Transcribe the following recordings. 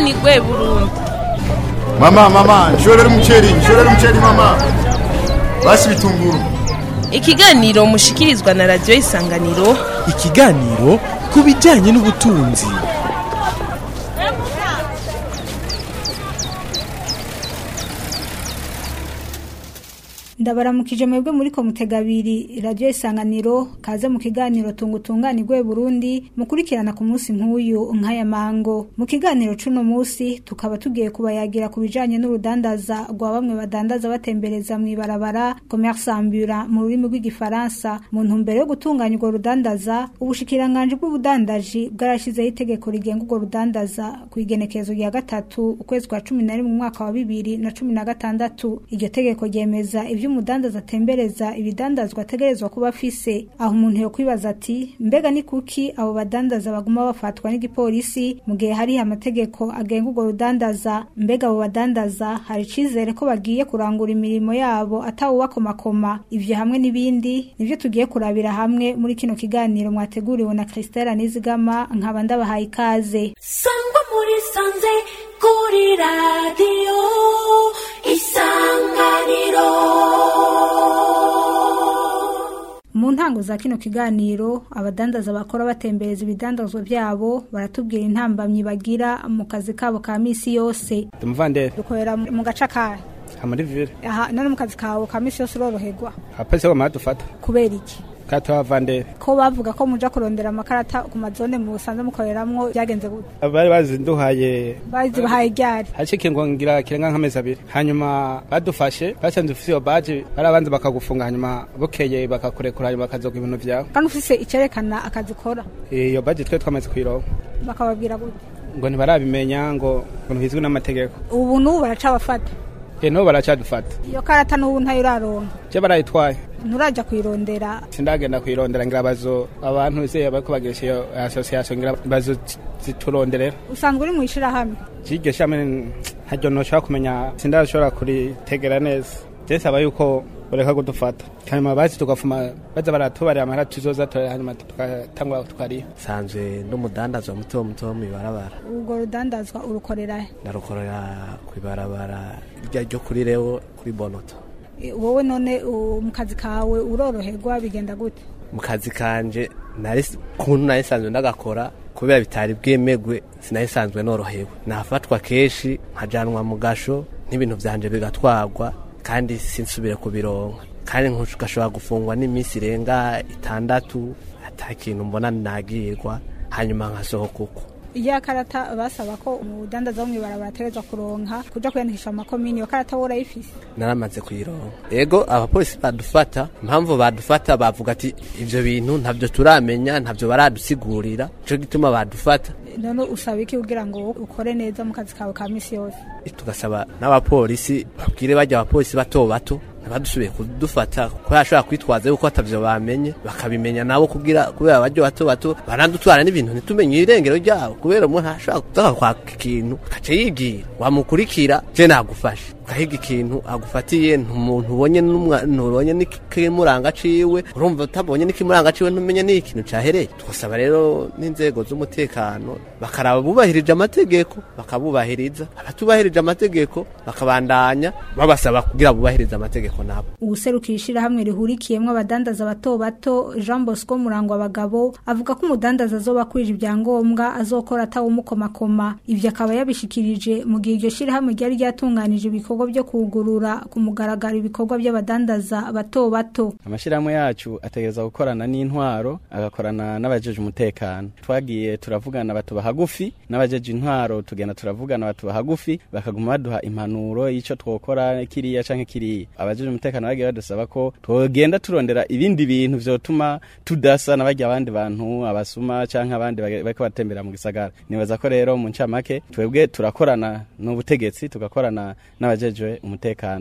tunganirwe burundu Mama, mama, nshorera umuceri, nshorera umuceri mama. Basi bitunguru. ikiganiro mushikirizwa na radiyo isanganiro ikiganiro ku bijyanye n'ubutunzi ndabaramukije mwebwe muri komutega abiri radiyo isanganiro kaze mu kiganiro tunga utunganirwe burundi mukurikirana ku munsi nk'uyu nk'aya mango mu kiganiro c'uno munsi tukaba tugiye kubayagira ku bijanye n'urudandaza rwa bamwe badandaza batembereza mw'ibarabara commerce ambura mu rurimi rw'igifaransa mu ntumbero yo gutunganya urwo rudandaza ubushikiranganji bw'ubudandaji bwarashizeho itegeko rigenga urwo rudandaza ku igenekerezo rya gatatu ukwezi kwa cumi na rimwe mu mwaka wa bibiri na cumi na gatandatu iryo tegeko ryemeza ivyo umudandaza atembereza ibidandazwa ategerezwa kuba afise aho umuntu yo kwibaza ati mbega ni kuki abo badandaza baguma bafatwa n'igipolisi mu gihe hariho amategeko agenga urwo rudandaza mbega abo badandaza hari icizere ko bagiye kurangura imirimo yabo atawubakomakoma ivyo hamwe n'ibindi nivyo tugiye kurabira hamwe muri kino kiganiro mwateguriwe na Christelle Nizigama nkaba ndabahaye ikaze sangwa muri sanze kuri radiyo isanganiro mu ntango za kino kiganiro abadandaza bakora batembereza ibidandazwa byabo baratubwira intambamyi bagira mu kazi kabo ka misi yose Tumuvandere dukorera mu gace kahe hamuri vire aha none mu kazi kawe ka misi yose uroroherwa apese ko dufata kubera iki katuha vandere ko bavuga ko muja kurondera amakarata ku mazone musanze mukoreramwo byagenze gute bari bazinduhaye bazibahaye ryari hacike ngo ngira kirenga nk'amezi abiri hanyuma badufashe basanze ufise iyo baje barabanza bakagufunga hanyuma bukeye bakakurekura hanyuma bakazoga ibintu vyawe kandi ufise icerekana akazi ukora iyo baje twe twamaze kuyironka bakababwira gute ngo ntibarabimenya ngo ngo ntibizwi n'amategeko ubu n'ubu baracabafata e n'ubu baracadufata iyo karata n'ubu ntayo uraronka je barayitwaye nturaja kuyirondera sindagenda kuyirondera ngira bazo abantu se bariko bagirisha iyo association ngira bazo zituronderera usanzwe uri mu ishirahamwe kiryo shame ntaryo noshobora kumenya sindashobora kuritegera neza je saba yuko bareka kudufata hanyuma bazi tugafuma baza baratubarira amahera tuzoza tora hanyuma tugatangura tukariha sanzwe n'umudandaza muto muto wo mw'ibarabara urwo rudandazwa urukorera he ndarukorera kw'ibarabara rya ryo kuri rewo kuri bonoto E, wowe none u- mu kazi kawe uroroherwa bigenda gute mu kazi kanje nari kuntu nari sanzwe ndagakora kubera bitari bwemegwe sinari sanzwe norohewe nafatwa kenshi nkajanwa mu gasho n'ibintu vyanje bigatwarwa kandi sinsubire kubironka kandi ngashobora gufungwa n'iminsi irenga itandatu ata kintu mbona nagirwa hanyuma nkasohoka uko iyo karata basaba ko umudandaza wo mw'ibarabara ategerezwa kuronka kuja kwiyandikisha mu makomini iyo karata wowe urayifise naramaze kuyironka ego abapolisi badufata impamvu badufata bavuga ati ivyo bintu ntabyo turamenya ntabyo baradusigurira nico gituma badufata none usaba iki kugira ngo ukore neza mu kazi kawe ka misi yose tugasaba n'abapolisi babwire bajya abapolisi bato bato ntibadusubiye kudufata ko yashobora kwitwaza yuko atavyo bamenye bakabimenya nabo kugira kubera abaryo bato bato baradutwara n'ibintu ntitumenye irengero ryabo kubera umuntu ashobora kuza kwaka ikintu akaca yigira wamukurikira je nagufashe ugahiga ikintu agufatiye ntumuntu ubonye n'umwa- ntubonye n'ikimuranga ciwe urumva utabonye n'ikimuranga ciwe ntumenye n'ikintu cahereye tugasaba rero n'inzego z'umutekano bakaraba bubahirije amategeko bakabubahiriza abatubahirije amategeko bakabandanya babasaba kugira bubahirize amategeko nabo uwuserukira ishirahamwe rihurikiyemwo abadandaza bato bato jean bosco murangwa abagabo avuga ko umudandaza azoba akwije ibyangombwa azokora atawumukomakoma ivyo akaba yabishikirije mu gihe iryo shirahamwe ryari ryatunganije ibikorwa vyo kugurura ku mugaragaro ibikorwa vy'abadandaza bato bato amashirahamwe yacu ategereza gukorana n'intwaro agakorana n'abajeje umutekano twagiye turavugana batuba hagufi n'abajeje intwaro tugenda turavugana batuba hagufi bakaguma baduha impanuro y'ico twokora kiriya canke kiriya abajeje umutekano bagiye badusaba ko twogenda turondera ibindi bintu vyotuma tudasa n'abarya abandi bantu abasuma canke abandi bage- bariko batembera mu gisagara nibaza ko rero mu ncamake twebwe turakorana n'ubutegetsi tugakorana n'abajejwe umutekano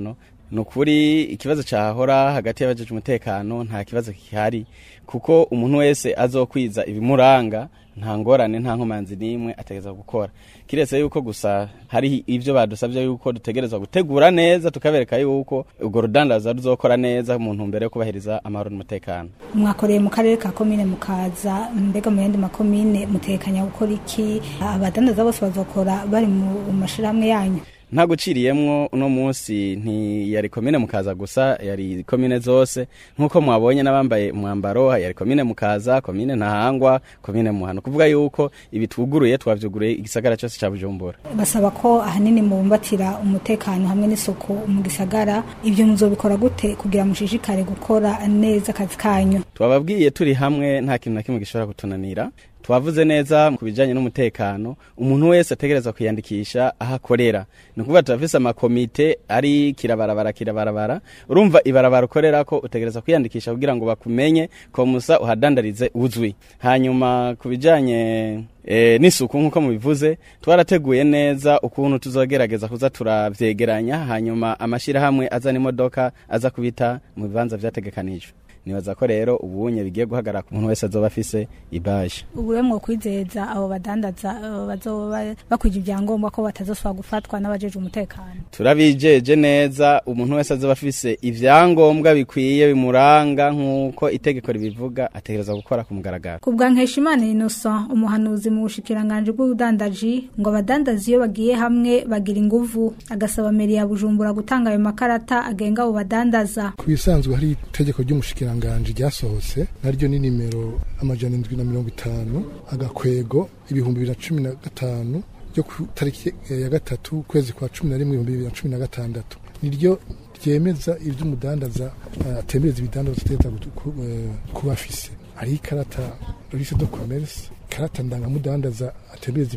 ni ukuri ikibazo cyahora hagati y'abajeje umutekano nta kibazo gihari kuko umuntu wese azokwiza ibimuranga nta ngorane nta nkomanzi n'imwe ategereza gukora kiretse yuko gusa hari ibyo badusabye yuko dutegerezwa gutegura neza tukabereka yuko urwo rudandaza ruzokora neza mu ntumbero yo kubahiriza amahoro n'umutekano mwakoreye mu karere ka komine mukaza mbega mu yandi makomine mutekanya gukora iki abadandaza bose bazokora bari mu mashirahamwe yanyu nta guciriyemwo uno munsi ntiyari komine mukaza gusa yari komine zose nk'uko mwabonye n'abambaye umwambaro yari komine mukaza komine ntahangwa komine muhano kuvuga yuko ibi twuguruye twavyuguruye igisagara cyose ca bujumbura basaba ko ahanini mubumbatira umutekano hamwe n'isuku mu gisagara ibyo muzobikora gute kugira mushishikare gukora neza akazi kanyu twababwiye turi hamwe nta kintu na kimwe gishobora kutunanira twavuze neza ku bijyanye n'umutekano umuntu wese ategereza kwiyandikisha aho akorera ni ukuvuga turafise amakomite ari kirabarabara kirabarabara urumva ibarabara ukorera ko utegereza kwiyandikisha kugira ngo bakumenye ko musa uhadandarize uzwi hanyuma ku bijyanye e, n'isuku nk'uko mubivuze twarateguye neza ukuntu tuzogerageza kuza turavyegeranya hanyuma amashyirahamwe azana imodoka aza kubita mu bibanza vyategekanijwe nibaza ko rero ubunye bigiye guhagarara ku muntu wese azoba afise ibaje ubu rero kwizeza abo badandaza abo bazoba bakwije ibyangombwa ko batazosubira gufatwa n'abajeje umutekano turabijeje neza umuntu wese azoba afise ivyangombwa bikwiye bimuranga nk'uko itegeko ribivuga ategereza gukora ku mugaragaro ku bwa nkeshimana innocent umuhanuzi mu bushikiranganji bw'ubudandaji ngo abadandazi iyo bagiye hamwe bagira inguvu agasaba meri ya bujumbura gutanga ayo makarata agenga abo badandaza ku bisanzwe hari itegeko ry'umushikiranganji ryasohotse naryo ni nimero amajana indwi na mirongo itanu agakwego ibihumbi bibiri na cumi na gatanu ryo ku tariki ya gatatu ukwezi kwa cumi na rimwe ibihumbi bibiri na cumi na gatandatu niryo ryemeza ivy'umudandaza atembereza ibidandaza ategeza kuba afise hariho ikarata lise do commerce ikarata ndangamudandaza atembereza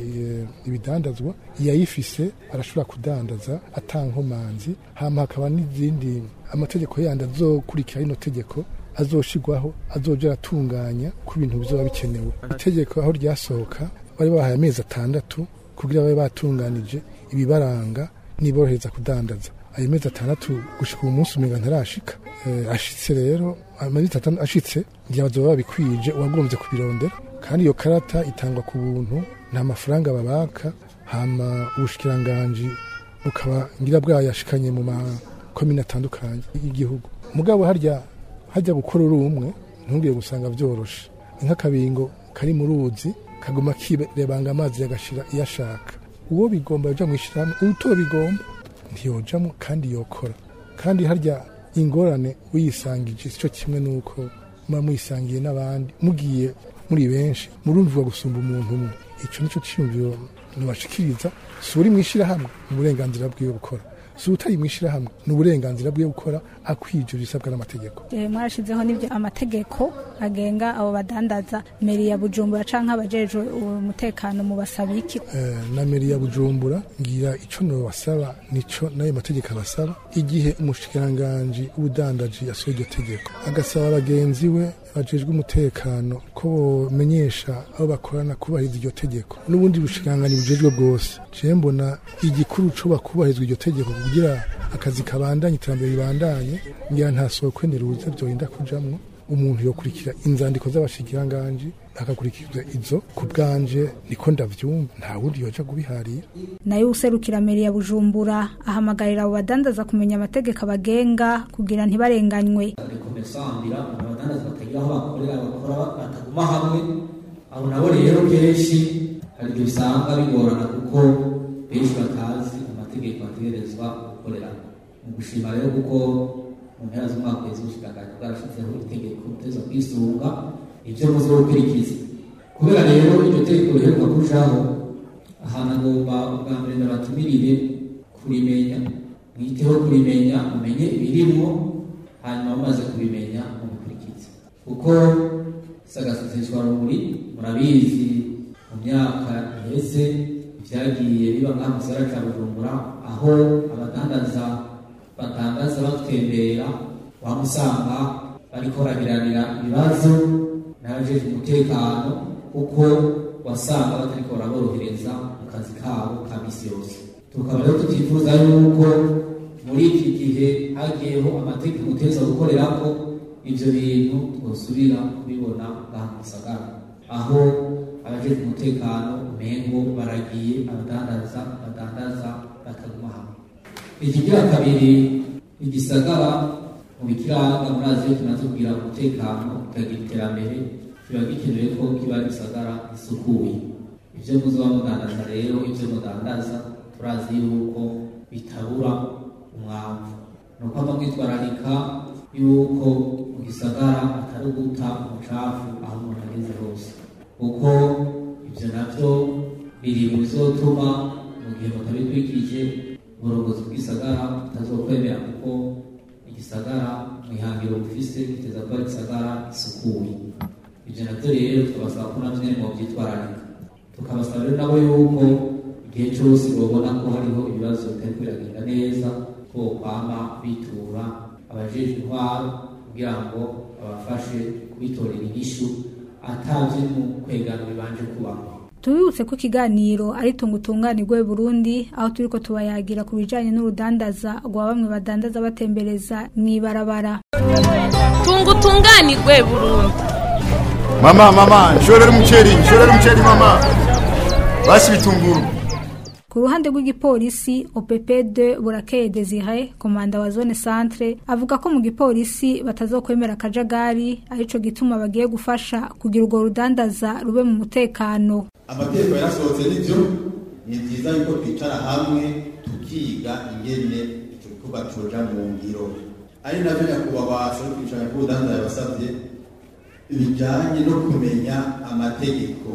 ibidandazwa yayifise arashobora kudandaza atankomanzi hama hakaba n'izindi amategeko yandi azokurikira rino tegeko azoshigwaho azoja aratunganya ku bintu bizoba bikenewe itegeko aho ryasohoka bari bahaye amezi atandatu kugira babe batunganije ibibaranga niborohereza kudandaza ayo mezi atandatu gushika uyu munsi umenga ntarashika ashitse rero amezi atandatu ashitse ngira bazoba babikwije uwagombye kubirondera kandi iyo karata itangwa ku buntu nta mafaranga babaka hama ubushikiranganji bukaba ngira bwayashikanye mu makomine atandukanye y'igihugu mugabo harya hajya gukora uri umwe ntubwiye gusanga byoroshe nk'akabingo kari mu ruzi kaguma kirebanga amazi yagashira iyo ashaka uwo bigomba yaja mu ishyirahamwe uto bigomba ntiyojamo kandi yokora kandi harya ingorane uyisangije sico kimwe nuko muba muyisangiye n'abandi mugiye muri benshi murumvirwa gusumba umuntu umwe ico nico ciyumviro nubashikiriza si uri mu ishyirahamwe ni uburenganzira bwiwe gukora si utari mu ishyirahamwe ni uburenganzira bwe gukora akwije ibisabwa n'amategeko mwarashizeho n'ibyo amategeko agenga abo badandaza meri ya bujumbura canke abajejwe umutekano mu basaba iki na meri ya bujumbura ngira ico nobasaba nico n'ayo mategeko abasaba igihe umushikiranganji w'ubudandaji yasohoye iryo tegeko agasaba bagenzi we bajejwe umutekano ko bomenyesha aho bakorana kubahiriza iryo tegeko n'ubundi bushikiranganji bujejwe bwose jewe mbona igikuru co bakubahirizwa iryo tegeko kugira akazi kabandanye iterambere ribandanye ngira nta soko niruze byorinda kujamwo umuntu yokurikira inzandiko z'abashikiranganji akakurikiza izo ku bwanje niko ndavyumva nta wundi yoja kubiharira nayo userukira meri ya bujumbura ahamagarira abo badandaza kumenya amategeko abagenga kugira ntibarenganywe rekomesambira abadandaza batagira aho bakorera bakora bataguma hamwe abo nabo rero kenshi hari ibyo usanga bigorana kuko benshi batazi amategeko bategerezwa gukorera mu gushima rero kuko mu mpera z'umwaka wese ubushikiranganji bwarashyizeho itegeko muteza kwisunga ibyo muze gukurikiza kubera rero iryo tegeko riheruka kujaho ahantu agomba ubwa mbere ndabatumirire kurimenya mwiteho kurimenya mumenye ibirimwo hanyuma mumaze kubimenya mubikurikize kuko sagaseseshwa rumuri murabizi mu myaka iheze ibyagiye biba ngaha mu gisagara ca bujumbura aho abadandaza batangaza batwembera wamusanga bariko baragiranira ibibazo n'abajeje umutekano kuko wasanga batariko baraborohereza mu kazi kabo ka misi yose tukaba rero tutifuza yuko muri iki gihe hagiyeho amategeko uteza gukorerako ivyo bintu twosubira kubibona ngaha mu gisagara aho abajejwe umutekano umengo baragiye abadandaza badandaza bakaguma hamwe ikigira kabiri igisagara mu bikiranga murazi iyo tumaze kugira umutekano tukagira iterambere kiba gikenewe ko kiba gisagara gisukuye ivyo muzoba mudandaza rero ivyo mudandaza turazi yuko bitabura umwavu ni uko ava mwitwararika yuko mu gisagara atari uguta umucafu aho umuntu ageze hose kuko ivyo navyo biri mu bizotuma mu gihe mutabitwikije uburongozi bw'isagara butazokwemera kuko igisagara mwihangiro bufise kiteza kuba igisagara gisukuye ivyo navyo rero tukabasaba ko navyo nyene mwovyitwararika tukabasaba rero nabo yuko igihe cyose babona ko hariho ibibazo bitari biragenda neza ko kwama bitura abajejwe intwaro kugira ngo babafashe kubitorera inyishu atavye mu kwegana bibanje kubaho tubibutse ko ikiganiro ari tunga utunganirwe Burundi aho turiko tubayagira ku bijanye n'urudandaza rwa bamwe badandaza batembereza mw'ibarabara tunga utunganirwe Burundi Mama mama nshorera umuceri nshorera umuceri mama basi bitunguru ku ruhande rw'igipolisi OPP2 Burakeye Desire komanda wa zone centre avuga ko mu gipolisi batazokwemera akajagari arico gituma bagiye gufasha kugira urwo rudandaza rube mu mutekano amategeko yarasohotse n'ibyo ni byiza yuko twicara hamwe tukiga ingene icyo gikorwa coja mu ngiro ari navyo nyakubahwa sori kwicara k'ubudandaza yabasavye bijanye no kumenya amategeko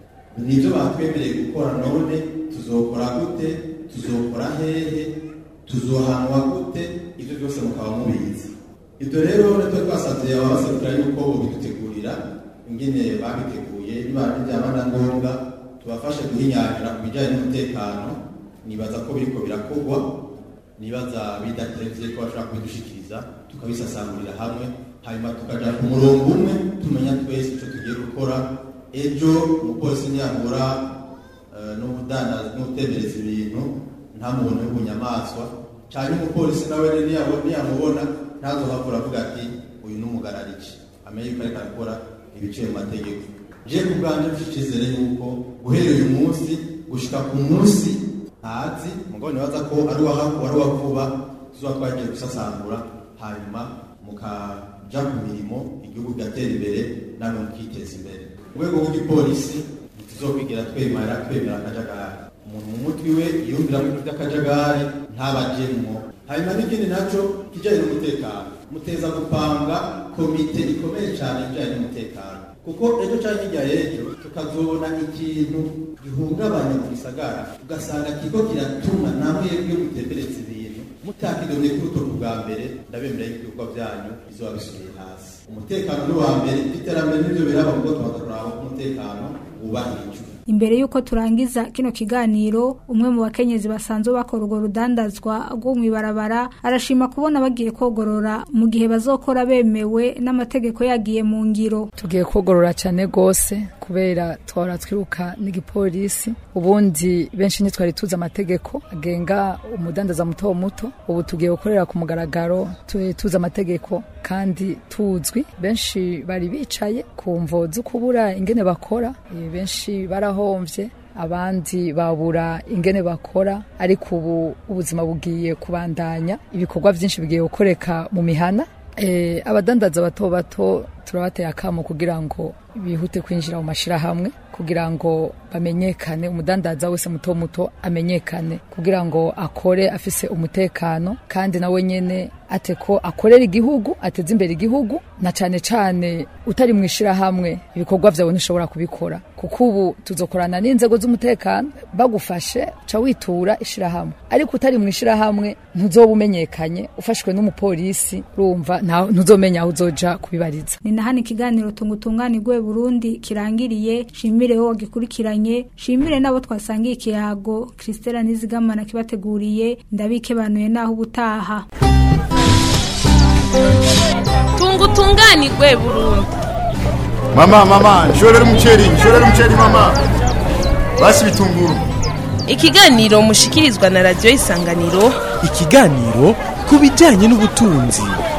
nivyo batwemereye gukora none tuzokora gute tuzokora hehe tuzohanwa gute ivyo byose mukaba mubizi ibyo rero natwe twasavye ababaserukira yuko bobidutegurira ingene babiteguye niba byaba na ngombwa tubafashe guhinyanyura ku bijyanye n'umutekano nibaza ko biriko birakorwa nibaza bidaterevye ko bashobora kubidushikiriza tukabisasangurira hamwe hanyuma tukaja ku murongo umwe tumenya twese ico tugiye gukora ejo umupolisi niyahura n'ubudandaza n'utemereza ibintu ntamubone w'ubunyamaswa cyane umupolisi nawe niyamubona ntazohavura avuga ati uyu n'umugarariki amenye yuko ariko arakora ibiciye mu mategeko je ku bwanje mfite icyizere yuko guhera uyu munsi gushika ku munsi ntazi mugabo nibaza ko ari uwa vuba tuzoba twagiye gusasangura hanyuma mukaja ku mirimo igihugu kigatera imbere namwe mukiteza imbere mu rwego rw'igipolisi ntituzokwigira twemera twemera akajagari umuntu mu mutwe we yumviramo ibintu by'akajagari ntabajemwo hanyuma n'ikindi naco kijanye n'umutekano muteza gupanga komite ikomeye cyane ijyanye n'umutekano kuko ejo cyangwa hirya y'ejo tukazobona ikintu gihungabanya mu gisagara ugasanga kigo kiratuma namwe iyo mutemberetse ibintu mutakidomye kuri uto bwa mbere ndabemerera yuko ibikorwa byanyu bizoba bisubiye hasi umutekano ni uwa mbere iterambere n'ibyo biraba kuko tubanza kuraba ko umutekano wubahirijwe imbere y'uko turangiza kino kiganiro umwe mu bakenyezi basanzwe bakora urwo rudandazwa rwo mw'ibarabara arashima kubona bagiye kogorora mu gihe bazokora bemewe n'amategeko yagiye mu ngiro tugiye kogorora cyane rwose kubera twahora twiruka n'igipolisi ubundi benshi ntitwari tuzi amategeko agenga umudandaza muto muto ubu tugiye gukorera ku mugaragaro tuzi amategeko kandi tuzwi benshi bari bicaye ku mvo zo kubura ingene bakora benshi barahomvye abandi babura ingene bakora ariko ubu ubuzima bugiye kubandanya ibikorwa byinshi bigiye gukoreka mu mihana e, abadandaza bato bato turabateye akamo kugira ngo bihute kwinjira mu mashirahamwe kugira ngo bamenyekane umudandaza wese muto muto amenyekane kugira ngo akore afise umutekano kandi nawe nyene ate ko akorera igihugu ateze imbere igihugu na cane cane utari mu ishirahamwe ibikorwa vyawe ntishobora kubikora kuko ubu tuzokorana n'inzego z'umutekano bagufashe ca witura ishirahamwe ariko utari mu ishirahamwe ntuzoba umenyekanye ufashwe n'umupolisi urumva ntuzomenya aho uzoja kubibariza ni nahani ikiganiro tungutunganirwe Burundi kirangiriye shimire wo gikurikiranye shimire nabo twasangiye ikiyago Christella Nizigamana kibateguriye ndabikebanuye naho ubutaha tungutunganirwe Burundi Mama mama nshorera umuceri nshorera umuceri mama basi bitunguru ikiganiro mushikirizwa na radio isanganiro ikiganiro ku bijyanye n'ubutunzi